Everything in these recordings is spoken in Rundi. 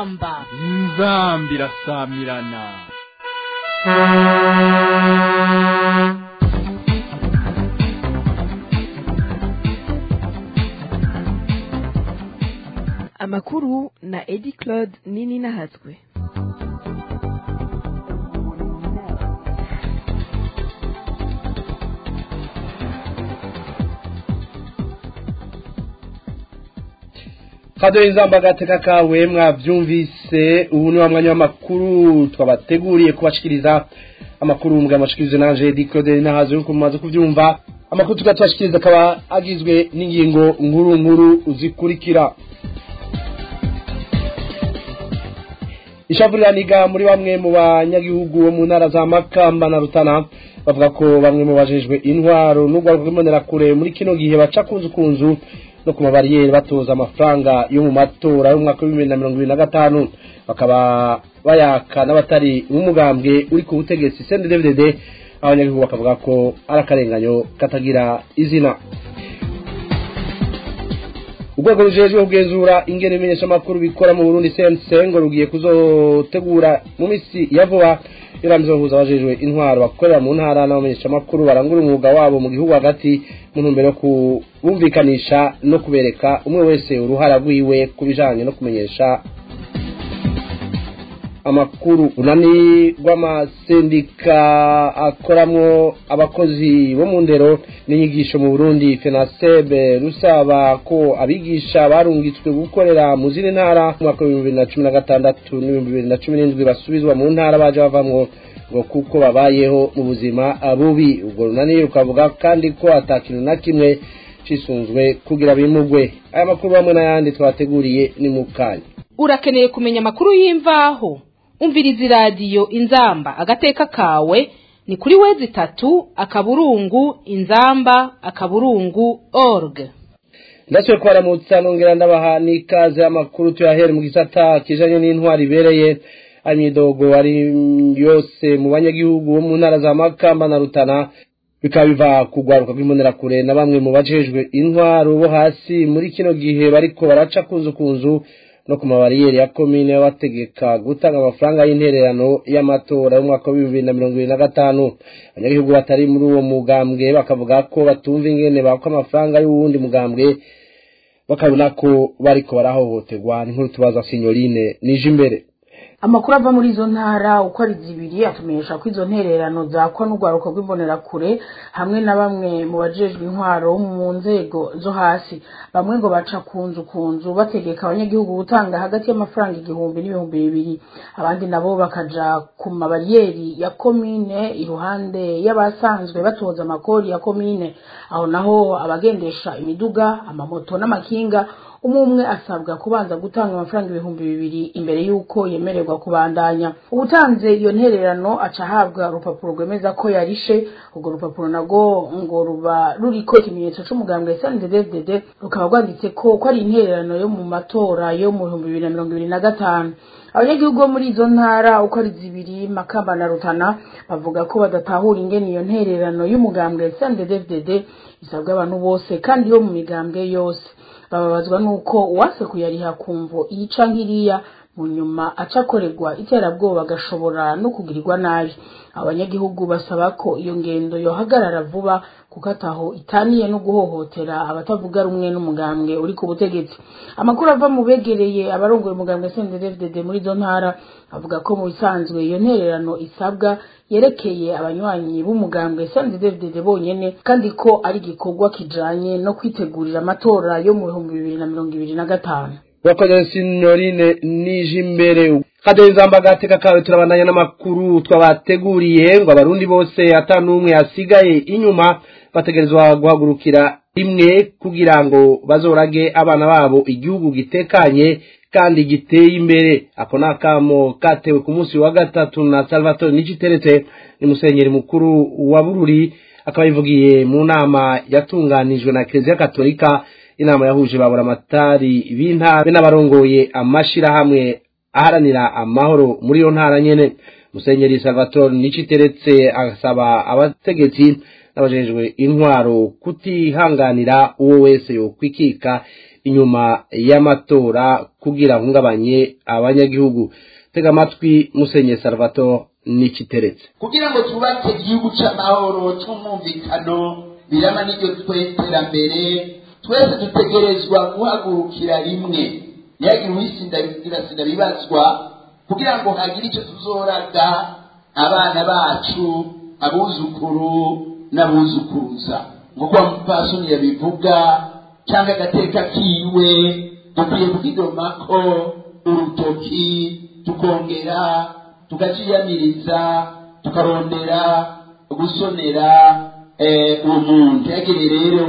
inzamba inzamba irasamirana amakuru na edi claude nini nahatswe kadoye inzamba agateka kawe mwabyumvise ubu ni wa mwanya w'amakuru twabateguriye kubashikiriza amakuru mbwa amashikirizo nanje Edi Claude nahazo yuko mumaze kuvyumva amakuru tugatubashikiriza akaba agizwe n'ingingo nkuru nkuru zikurikira ishavuraniga muri bamwe mu banyagihugu bo mu ntara za Makamba na Rutana bavuga ko bamwe mu bajejwe intwaro n'urwego rw'imbonerakure muri kino gihe baca kunzu kunzu no ku mabariyeri batoza amafaranga yo mu matora y'umwaka w'ibihumbi bibiri na mirongo ibiri na gatanu bakaba bayaka n'abatari nk'umugambwe uri ku butegetsi CNDD-FDD abanyagihugu bakavuga ko ari akarenganyo katagira izina urwego rujejwe kugenzura ingene imenyeshamakuru bikora mu burundi cnc ngo rugiye kuzotegura mu misi ya vuba irambizo bahuza abajejwe intwaro bakorera mu ntara n'abamenyeshamakuru barangura umwuga wabo mu gihugu hagati mu ntumbero yo kubumvikanisha no kubereka umwe wese uruhara rwiwe ku bijanye no kumenyesha amakuru unani rw'amasendika akoramwo abakozi bo mu ndero n'inyigisho mu burundi fenasebe rusaba ko abigisha barungitswe gukorera mu zindi ntara mu mwaka w'ibihumbi bibiri na cumi na gatandatu n'ibihumbi bibiri na cumi n'indwi basubizwa mu ntara baje bavamwo ngo kuko babayeho mu buzima bubi ubwo runani rukavuga kandi ko ata kintu na kimwe cisunzwe kugira bimugwe aya makuru hamwe n'ayandi twateguriye ni mu kanya urakeneye kumenya amakuru y'imvaho umviriza iradiyo inzamba agateka kawe ni kuri wezi itatu akaburungu inzamba akaburungu org ndasubiye kubaramutsa nongera ndabaha n'ikaze amakuru tuyahere mu gisata kijanye n'intwari ibereye imyidogo ari yose mu banyagihugu bo mu ntara za makamba na rutana bikaba biva kugwaruka rw'imbonerakure na bamwe mu bajejwe intwaro bo hasi muri kino gihe bariko baraca kunzu kunzu no ku mabariyeri ya komine bategeka gutanga amafaranga y'intererano y'amatora y'umwaka w'ibihumbi bibiri na mirongo ibiri na gatanu abanyagihugu batari muri uwo mugambwe bakavuga ko batumva ingene baka amafaranga y'uwundi mugambwe bakabona ko bariko barahohoterwa n'inkuru tubaza sinyorine nije imbere amakuru ava muri izo ntara uko ari zibiri atumenyesha ko izo ntererano zakwa n'urwaruka rw'imbonerakure hamwe na bamwe mu bajejwe intwaro mu nzego zo hasi bamwe ngo baca kunzu kunzu bategeka abanyagihugu gutanga hagati y'amafaranga igihumbi n'ibihumbi bibiri abandi nabo bakaja ku mabariyeri ya komine iruhande y'abasanzwe batoza amakori ya komine aho naho abagendesha imiduga amamoto n'amakinga umwe umwe asabwa kubanza gutanga amafaranga ibihumbi bibiri imbere y'uko yemererwa kubandanya ubutanze iyo ntererano aca ahabwa urupapuro rwemeza ko yarishe urwo rupapuro narwo ngo ruba ruriko ikimenyetso c'umugambwe SNDD-FDD rukaba rwanditse ko ko ari intererano yo mu matora yo mu bihumbi bibiri na mirongo ibiri na gatanu abanyagihugu bo muri izo ntara uko ari zibiri makamba na rutana bavuga ko badatahura ingene iyo ntererano y'umugambwe SNDD-FDD isabwa abantu bose kandi yo mu migambwe yose bababazwa nuko uwase kuyariha kumvo iyica nkiriya mu nyuma aca akorerwa iterabwoba agashobora no kugirirwa nabi abanyagihugu basaba ko iyo ngendo yohagarara vuba kuko ataho itaniye no guhohotera abatavuga rumwe n'umugambwe uri ku butegetsi amakuru ava mu begereye abarongoye umugambwe CNDD-FDD muri izo ntara avuga ko mu bisanzwe iyo ntererano isabwa yerekeye abanywanyi b'umugambwe CNDD-FDD bonyene kandi ko ari igikorwa kijanye no kwitegurira amatora yo mu bihumbi bibiri na mirongo ibiri na gatanu urakoze sinyorine nije imbere kadoye inzamba agateka kawe turabandanya n'amakuru twabateguriye ngo abarundi bose ata n'umwe asigaye inyuma bategerezwa guhagurukira rimwe kugira ngo bazorage abana babo igihugu gitekanye kandi giteye imbere ako ni akamo katewe ku munsi wa gatatu na salvatore niciteretse ni musenyeri mukuru wa bururi akaba yivugiye mu nama yatunganijwe na kiliziya katolika inama yahuje babura amatari b'intara be n'abarongoye amashirahamwe aharanira amahoro muri iyo ntara nyene musenyeri salvatore niciteretse asaba abategetsi n'abajejwe intwaro kutihanganira uwo wese yokwikika inyuma y'amatora kugira ahungabanye abanyagihugu tega amatwi musenye salvatore n'ikiteretse kugira ngo twubake igihugu cy'amahoro cy'umwumvikano birama n'iryo tw'iterambere twese dutegerezwa guhagurukira rimwe ntihagire uwisindasinda bibazwa kugira ngo hagire icyo tuzoraga abana bacu abuzukuru n'abuzukuruza nk'uko mupasoni yabivuga cyangwa agateka kiwe dukwiye kukidomako urutoki tukongera tukaciyamiriza tukarondera gusonera uwo muntu ntihagire rero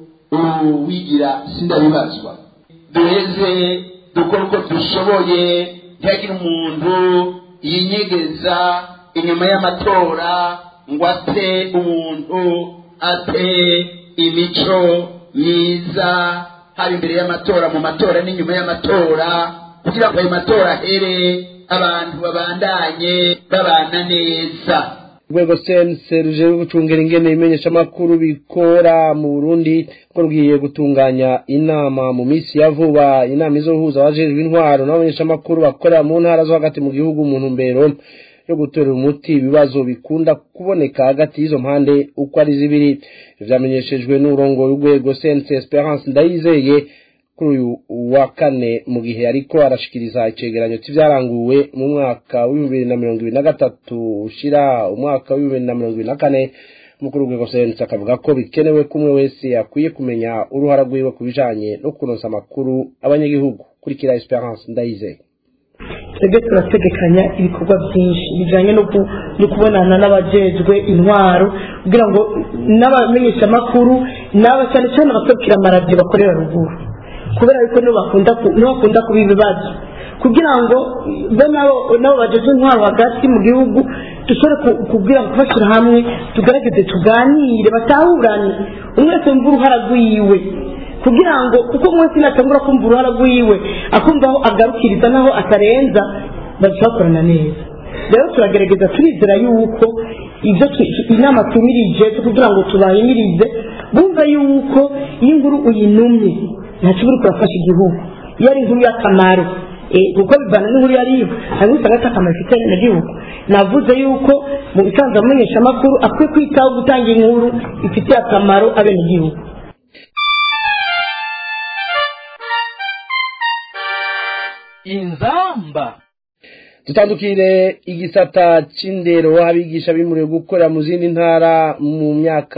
uwigira sindabibazwa duheze dukora uko dushoboye ntihagire umuntu yinyegeza inyuma y'amatora ngo ate umuntu ate imico myiza haba imbere y'amatora mu matora n'inyuma y'amatora kugira ngo ayo matora ahere abantu babandanye babana neza urwego sense ruje gucungera ingene imenyeshamakuru bikora mu burundi ko rugiye gutunganya inama mu minsi ya vuba inama izohuza abajejwe intwaro n'abamenyeshamakuru bakorera mu ntara zo hagati mu gihugu mu ntumbero yo gutorera umuti ibibazo bikunda kuboneka hagati y'izo mpande uko ari zibiri vyamenyeshejwe n'urongo w'urwego sense esperance ndayizeye kuri uyu wa kane mu gihe ariko arashikiriza icegeranyo c'ivyaranguwe mu mwaka w'ibihumbi bibiri na mirongo ibiri na gatatu ushira umwaka w'ibihumbi bibiri na mirongo ibiri na kane umukuru w'urwego sense akavuga ko bikenewe ko umwe wese akwiye kumenya uruhara rwiwe ku bijanye no kuronsa amakuru abanyagihugu kurikira esperance ndayizeye twebwe turategekanya ibikorwa byinshi bijyanye no kubonana n'abajejwe intwaro kugira ngo n'abamenyeshamakuru n'aba cyane cyane abakurikira amaradiyo bakorera ruguru kubera yuko nibo bakunda kuba ibibazo kugira ngo bo nabo bageze intwaro hagati mu gihugu dushobore kubwira ngo kubashyira hamwe tugerageze tuganire batahurane umwe wese wumva uruhara rwiwe kugira ngo kuko umunsi natangura kumva uruhara rwiwe akumva aho agarukiriza n'aho atarenza bazakorana neza rero turagerageza turizera yuko ibyo inama tumirije kugira ngo tubahimirize bumva yuko iyo inkuru uyinumye ntacyo uri kurafasha igihugu iyo ari inkuru y'akamaro kuko bivana n'inkuru yariyo hari usanga afite akamaro ifite igihugu navuze yuko mu bisanzwe amenyeshamakuru akwiye kwitaho gutanga inkuru ifitiye akamaro abenegihugu inzamba dutandukire igisata c'indero abigisha bimuriwe gukorera mu zindi ntara mu myaka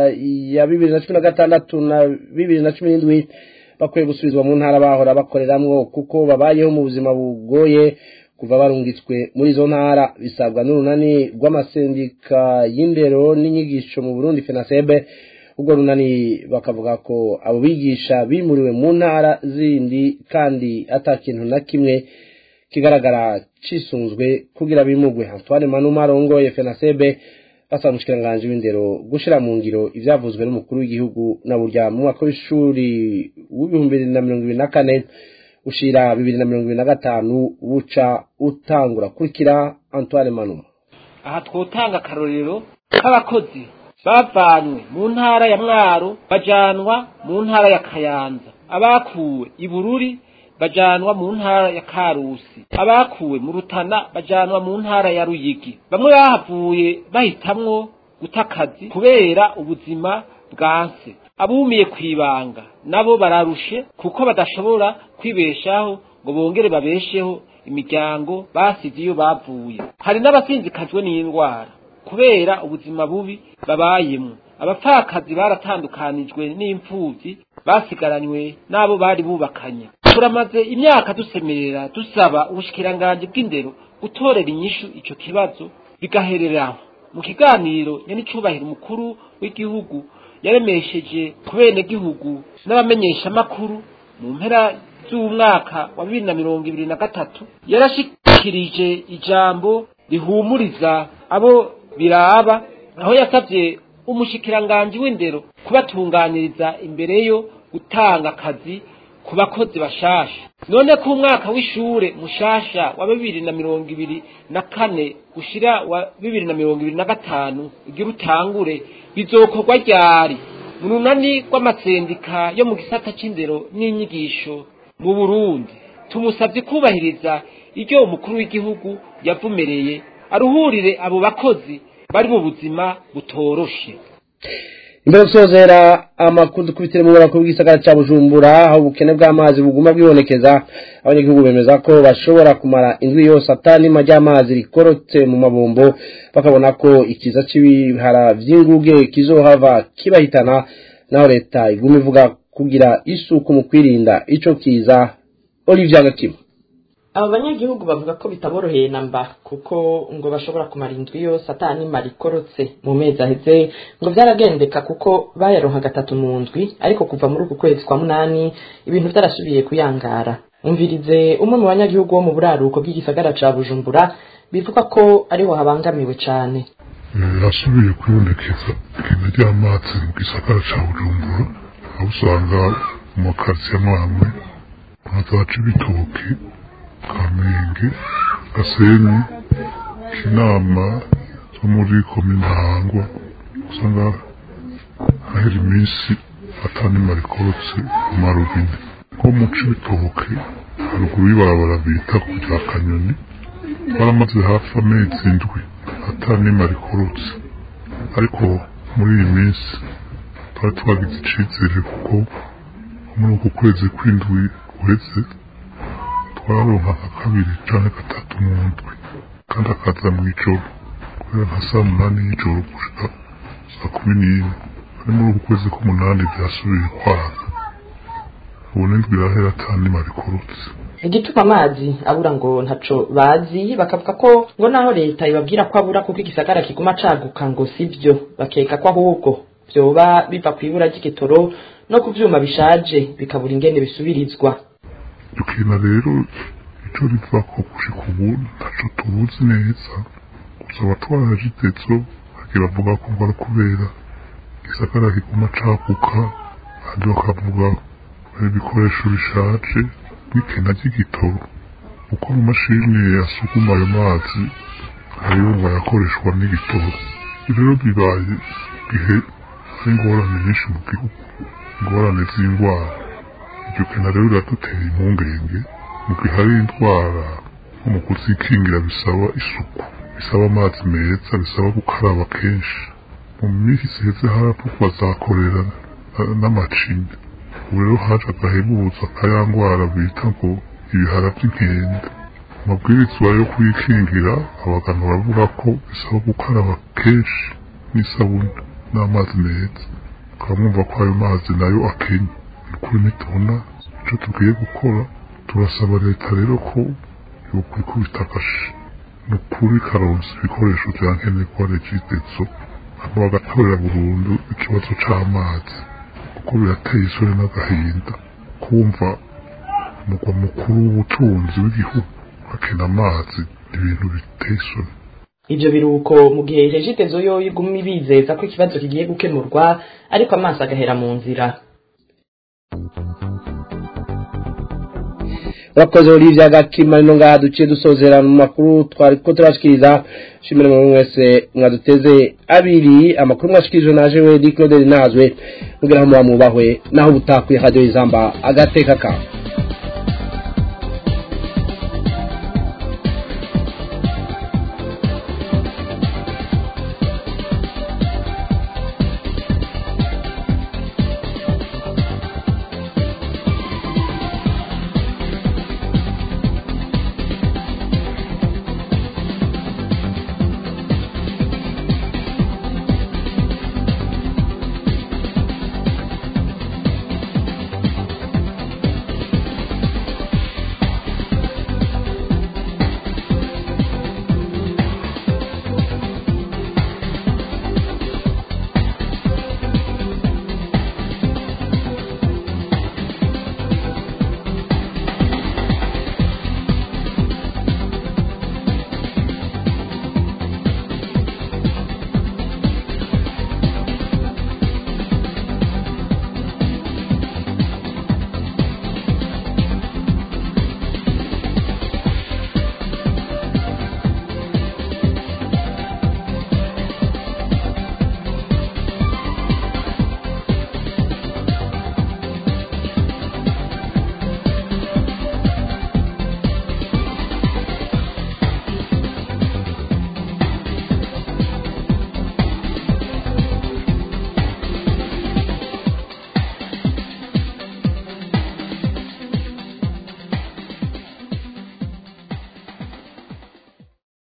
ya bibiri na cumi na gatandatu na bibiri na cumi n'indwi bakwiye gusubizwa mu ntara bahora bakoreramwo kuko babayeho mu buzima bugoye kuva barungitswe muri izo ntara bisabwa n'urunani rw'amasendika y'indero n'inyigisho mu burundi fenasebe ubwo runani bakavuga ko abo bigisha bimuriwe mu ntara zindi kandi ata kintu na kimwe kigaragara cisunzwe kugira bimugwe Antoine Manuma arongoye FENASEB basaba umushikiranganji w'indero gushira mu ngiro ivyavuzwe n'umukuru w'igihugu na burya mu mwaka w'ishuri w'ibihumbi bibiri na mirongo ibiri na kane ushira bibiri na mirongo ibiri na gatanu buca utangura kurikira Antoine Manuma aha twotanga akarorero k'abakozi bavanywe mu ntara ya mwaro bajanwa mu ntara ya kayanza abakuwe i bururi bajanwa mu ntara ya karusi abakuwe mu rutana bajanwa mu ntara ya ruyigi bamwe bahavuye bahitamwo guta akazi kubera ubuzima bwanse abumiye kwibanga nabo bararushe kuko badashobora kwibeshaho ngo bongere babesheho imiryango basize iyo bavuye hari n'abasinzikajwe n'indwara kubera ubuzima bubi babayemo abapfakazi baratandukanijwe n'imfubyi basigaranywe n'abo bari bubakanye turamaze imyaka dusemerera dusaba ubushikiranganji bw'indero gutorera inyishu ico kibazo bigahereraho mu kiganiro nyanicubahiro umukuru w'igihugu yaremesheje ku benegihugu n'abamenyeshamakuru mu mpera z'umwaka wa bibiri na mirongo ibiri na gatatu yarashikirije ijambo rihumuriza abo biraba aho yasabye umushikiranganji w'indero kubatunganiriza imbere yo gutanga akazi ku bakozi bashasha none ko umwaka w'ishure mushasha wa bibiri na mirongo ibiri na kane ushira wa bibiri na mirongo ibiri na gatanu ugira utangure bizokorwa ryari mu runani rw'amasendika yo mu gisata c'indero n'inyigisho mu burundi tumusabye kubahiriza iryo umukuru w'igihugu yavumereye aruhurire abo bakozi bari mu buzima butoroshe imbere yo gusozera amakuru dukubitire mu burakuru bw'isagara cya bujumbura aho ubukene bw'amazi buguma bwibonekeza abanyagihugu bemeza ko bashobora kumara indwi yose atanima ry'amazi rikorotse mu mabombo bakabona ko ikiza cy'ibihara vy'inguge kizohava kibahitana naho leta iguma ivuga kugira isuku mu kwirinda ico kiza Olivier Gatima abo banyagihugu bavuga ko bitaboroheye na mba kuko ngo bashobora kumara indwi yose atanima rikorotse mu mezi aheze ngo byaragendeka kuko bayaronka gatatu mu ndwi ariko kuva muri uku kwezi kwa munani ibintu byarasubiye kuyangara umvirize umwe mu banyagihugu wo mu buraruko bw'igisagara ca bujumbura bivuga ko ariho habangamiwe cane yasubiye kwibonekeza ikena ry'amazi mu gisagara ca bujumbura aho usanga mu makaritsiye amwe nka za cibitoke kamenge gasenyi kinama zo muri komine hangwa usanga hahera iminsi atanima rikorotse mu marubine nko mu cibitoke haruguru y'ibarabara bita ku rya kanyoni baramaze hafi amezi indwi atanima rikorotse ariko muri iyi minsi twari twagize icizere kuko muri uku kwezi kw'indwi guheze twaronka nka kabiri canke gatatu mu ndwi kandi akaza mw'ijoro kubera nka saa munani y'ijoro gushika saa kumi n'imwe ari muri uku kwezi k'umunani vyasubiye kwaka ubu n'indwi irahera atanima rikorotse igituma amazi abura ngo ntaco bazi bakavuga ko ngo naho leta ibabwira ko abura kuko igisagara kiguma caguka ngo sivyo bakeka ko ahubwo vyoba biva kw'ibura ry'igitoro no ku vyuma bishaje bikabura ingene bisubirizwa dukina rero ico rivako gushika ubu ntaco tubuzi neza gusa abatwara jitezo bagira bavuga ko ngo ari kubera igisagara kiguma caguka kandi bakavuga ari ibikoresho bishaje n'ikena ry'igitoro kuko mu mashini yasukuma ayo mazi hariho ngo ayakoreshwa n'igitoro rero bibaye igihe hari ingorane nyinshi mu gihugu ingorane z'indwara iryo kena rero riradutera impungenge mu gihe hari indwara nko mu kuzikingira bisaba isuku bisaba amazi meza bisaba gukaraba kenshi mu minsi iheze haravugwa za korera n'amacinya ubu rero haje agahebuza kaya ndwara bita ngo ibihara by'inkende amabwirizwa yo kuyikingira abaganga baravuga ko bisaba gukaraba kenshi n'isabune n'amazi meza ukaba mwumva ko ayo mazi nayo akenye ni ukuri nitubona icyo tugiye gukora turasaba leta rero ko yokwikubita agashi ni ukuri karonsa ibikoresho bya nkenerwa regitezo hano bagatorera burundu ikibazo c'amazi kuko birateye isoni n'agahinda kumva umugwa mukuru w'ubutunzi w'igihugu akena amazi ni ibintu biteye isoni ivyo biruko mu gihe regitezo yo iguma ibizeza ko ikibazo kigiye gukemurwa ariko amaso agahera mu nzira urakoze Olivia Gakima ino ngaha duciye dusozera mu makuru twari ko turashikiriza shimire mu mwese mwaduteze abiri amakuru mwashikirije naje we Claude Nazwe mugira aho muba mubahwe naho butakwiye radio izamba agateka kawe